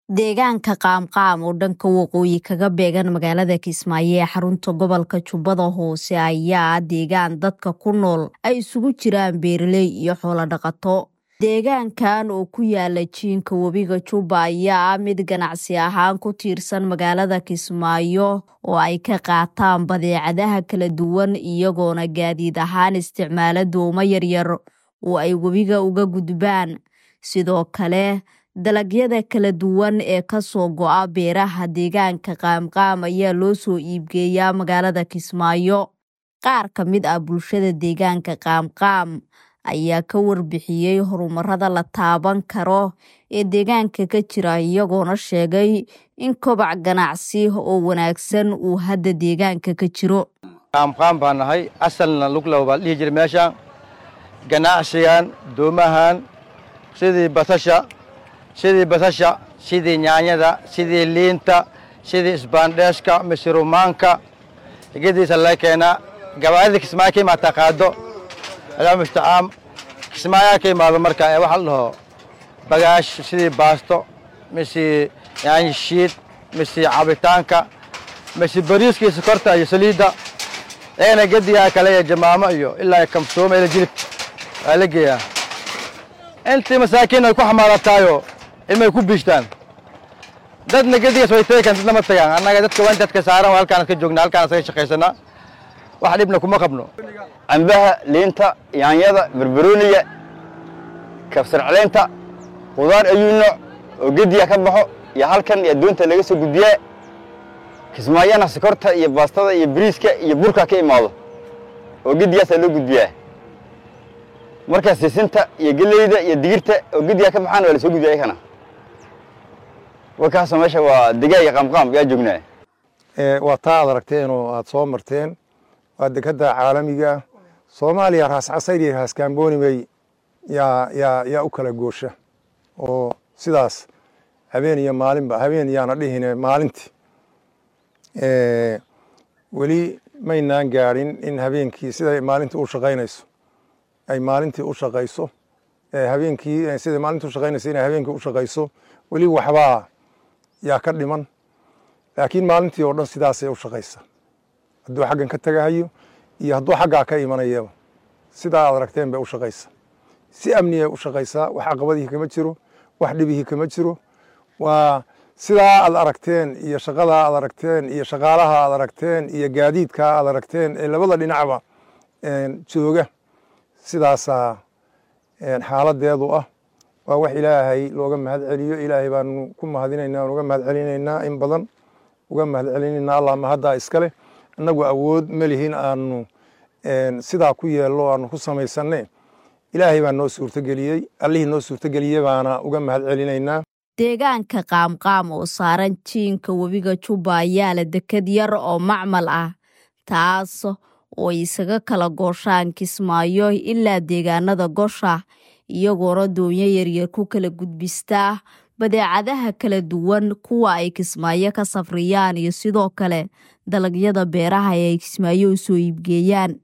deegaanka qaamqaam oo dhanka waqooyi kaga beegan magaalada kismaayo ee xarunta gobolka jubbada hoose ayaa deegaan dadka ku nool ay isugu jiraan beeraley iyo xoolo dhaqato deegaankan oo ku yaala jiinka webiga jubba ayaa ah mid ganacsi ahaan ku tiirsan magaalada kismaayo oo ay ka qaataan badeecadaha kala duwan iyagoona gaadiid ahaan isticmaala doomo yaryar oo ay webiga uga gudbaan sidoo kale dalagyada kala duwan ee kasoo go-a beeraha deegaanka qaamqaam ayaa loo soo iibgeeyaa magaalada kismaayo qaar ka mid ah bulshada deegaanka qaamqaam ayaa ka warbixiyey horumarada la taaban karo ee deegaanka ka jira iyagoona sheegay in kobac ganacsi oo wanaagsan uu hadda deegaanka ka jiro qaamqaam baa nahay asalna luglow baa dhihi jira meesha ganacsigan doomahan sidii basasha sidii basasha sidii nyaanyada sidii liinta sidii isbaandheeshka misirumaanka gediisa laga keenaa gabaadida kismaayo ka imaataa qaado adaa musta'aam kismaayaa ka imaado marka ee waxa la dhaho bagaash sidii baasto mise yaanyo shiid mise cabitaanka mise bariiska iyo sokorta iyo saliidda iyagana gedigaa kale iyo jamaamo iyo ilaa kamsooma ila jilib waa la geeyaa intii masaakiin ay ku xamaalataayo ilmay ku biishtaan dadna gedigaas way teegaan dadna ma tagaan annaga dadka waa intaad ka saaran waa halkaan ka joognaa halkaan asaga shaqaysanaa wax dhibna kuma qabno cambaha liinta yaanyada barbarooniga kabsar caleenta qudaar ayuu nooc oo gediya ka baxo iyo halkan iyo adduunta laga soo gudbiyaa kismaayana sokorta iyo baastada iyo bariiska iyo burka ka imaado oo gediyaasaa loo gudbiyaa markaa sisinta iyo geleyda iyo digirta oo gediyaa ka baxaan waa la soo gudbiya ayakana warkaasoo meesha waa degaaga qaamqaam yaa joognaa waa taa aad aragteen oo aad soo marteen waa dekadda caalamiga soomaaliya raas casayr iyo raas kaamboonimey yaa yaa yaa u kala goosha oo sidaas habeen iyo maalinba habeen yaana dhihine maalintii weli maynaan gaadhin in habeenkii siday maalintii u shaqaynayso ay maalintii u shaqayso habeenkii siday maalintii u shaqaynayso inay habeenkii u shaqayso weli waxbaa yaa ka dhiman laakiin maalintii oo dhan sidaasay u shaqaysa hadduu xaggan ka tagahayo iyo hadduu xaggaa ka imanayaba sidaa aad aragteen bay u shaqaysa si amniyay u shaqaysaa wax caqabadihii kama jiro wax dhibihii kama jiro waa sidaa aad aragteen iyo shaqadaa aad aragteen iyo shaqaalaha aad aragteen iyo gaadiidkaa aad aragteen ee labada dhinacba jooga sidaasaa xaaladeedu ah waa wax ilaahay looga mahad celiyo ilaahay baanu ku mahadinaynaa aan uga mahad celinaynaa in badan uga mahad celinaynaa allah mahaddaa iskale innagu awood ma lihin aanu sidaa ku yeello aanu ku samaysanne ilaahay baa noo suurtogeliyey allihii noo suurtogeliyey baana uga mahad celinaynaa deegaanka qaamqaam oo saaran jiinka webiga jubba ayaa la dekad yar oo macmal ah taas oo isaga kala gooshaan kismaayo ilaa deegaanada gosha iyagoona doonyo yaryar ku kala gudbistaa badeecadaha kala duwan kuwa ay kismaayo ka safriyaan iyo sidoo kale dalagyada beeraha ee ay kismaayo u soo iibgeeyaan